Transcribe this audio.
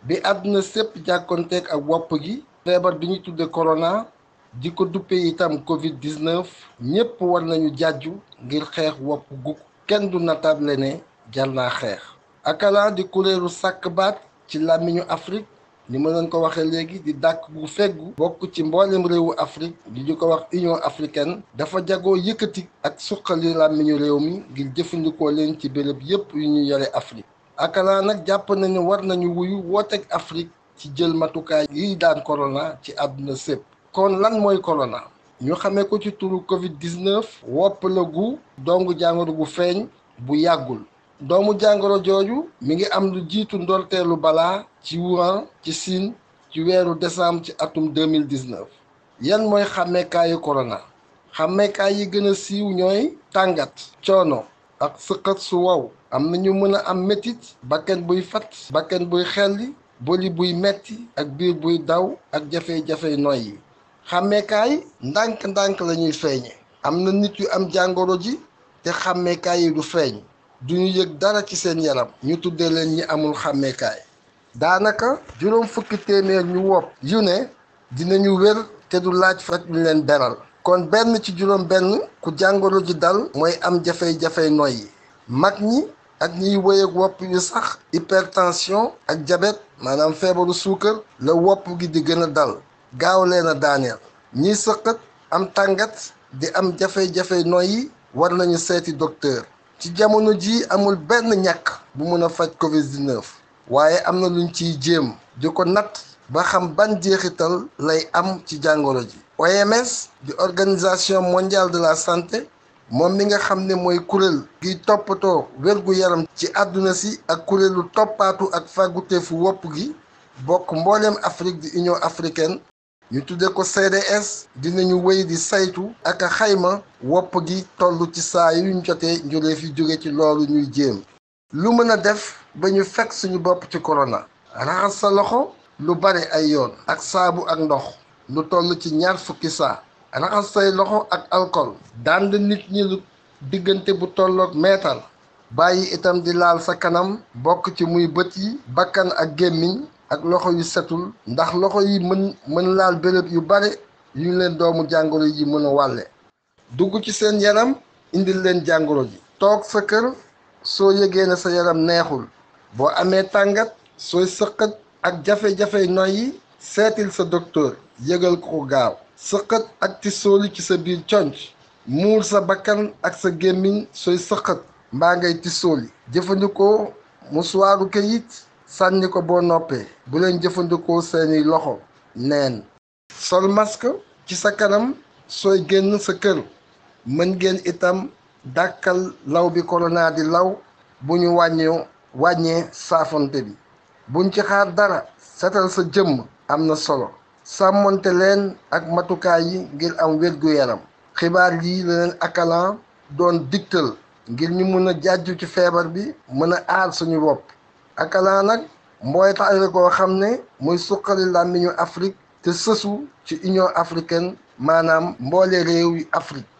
bi àdduna sépp jàkkonteeg ak wopp gi feebar bi ñu tudde corona di ko duppe itam covid 19 ñépp war nañu jàjju ngir xeex wopp gu kenn du natable ne jar naa xeex akala di kuréelu sàkk baat ci làmmiñu Afrique ni ma leen ko waxee léegi di dàkk gu feggu bokk ci mboolem réewu Afrique di ñu ko wax Union africaine dafa jagoo yëkkati ak suqali làmmiñu réew mi ngir jëfandikoo leen ci béréb yépp yu ñu yore Afrique akala nag jàpp na ne war nañu wuyu wooteeg Afrique ci jël matukaay yiy daan corona ci àdduna sépp kon lan mooy corona ñu xamee ko ci turu covid 19 wopp la gu dongu jàngoro gu feeñ bu yàggul doomu jàngoro jooju mi ngi am lu jiitu ndorteelu balaa ci Wuhan ci Chine ci weeru décembre ci atum 2019 yan mooy xàmmeekaayu corona xàmmeekaay yi gën a siiw ñooy tàngat coono ak sëqat su wow am na ñu mën a am métit bakken buy fat bakken buy xelli boli buy metti ak biir buy daw ak jafe-jafe noy yi xàmmeekaay ndànk-ndànk la ñuy feeñe am na nit yu am jàngoro ji te xàmmeekaay yi du feeñ duñu yëg dara ci seen yaram ñu tuddee leen ñi amul xàmmeekaay daanaka juróom fukki téeméer ñu wopp yu ne dinañu wér te du laaj faj ñu leen beral kon benn ci juróom benn ku jàngoro ji dal mooy am jafe-jafe noyyi mag ñi ak ñiy wéy ak wopp yu sax hypertension ak diabète maanaam feebaru suukar la wopp gi di gën a dal gaaw leen a daaneel ñiy sëqat am tàngat di am jafe-jafe noyyi war nañu seeti docteur ci jamono ji amul benn ñàkk bu mën a faj covid 19 waaye am na luñ ciy jéem di ko natt ba xam ban jeexital lay am ci jàngoro ji OMS di organisation mondiale de la santé moom mi nga xam ne mooy kuréel giy toppatoo wérgu yaram ci àdduna si ak kuréelu toppaatu ak fàgguteefu wopp gi bokk mbooleem Afrique di Union africaine ñu tudde ko CDS dinañu wéy di saytu ak a xayma wopp gi toll ci saa yuñ jotee njuréef yi jóge ci loolu ñuy jéem lu mën a def ba ñu fekk suñu bopp ci corona raxas sa loxo lu bari ay yoon ak saabu ak ndox lu toll ci ñaar fukki saa raxas say loxo ak alcool dànd nit ñi lu diggante bu tolloog meetar bàyyi itam di laal sa kanam bokk ci muy bët yi bakkan ak gémmiñ ak loxo yu setul ndax loxo yi mën mën laal béréb yu bare yu leen doomu jàngoro yi mën a wàlle dugg ci seen yaram indil leen jàngoro ji toog sa kër soo yëgee ne sa yaram neexul boo amee tàngat sooy sëqat ak jafe-jafe noyyi seetil sa docteur yëgal ko ko gaaw sëqat ak tisooli ci sa biir conc muur sa bakkan ak sa gémmiñ sooy sëqat mbaa ngay tisooli jëfandikoo musuwaaru këyit sànni ko boo noppee bu leen jëfandikoo seeni loxo neen sol masque ci sa kanam sooy génn sa kër mën ngeen itam dàkkal law bi corona di law bu ñu wàññee wàññee saafonte bi buñ ci xaar dara setal sa jëmm am na solo sàmmonte leen ak matukaay yi ngir am wér-gu-yaram xibaar yi la leen akalan doon digtal ngir ñu mën a jàjju ci feebar bi mën a aar suñu bopp akalan nag mbootaay la koo xam ne muy suqali làmmiñu Afrique te sësu ci Union africaine maanaam mboole réew yi Afrique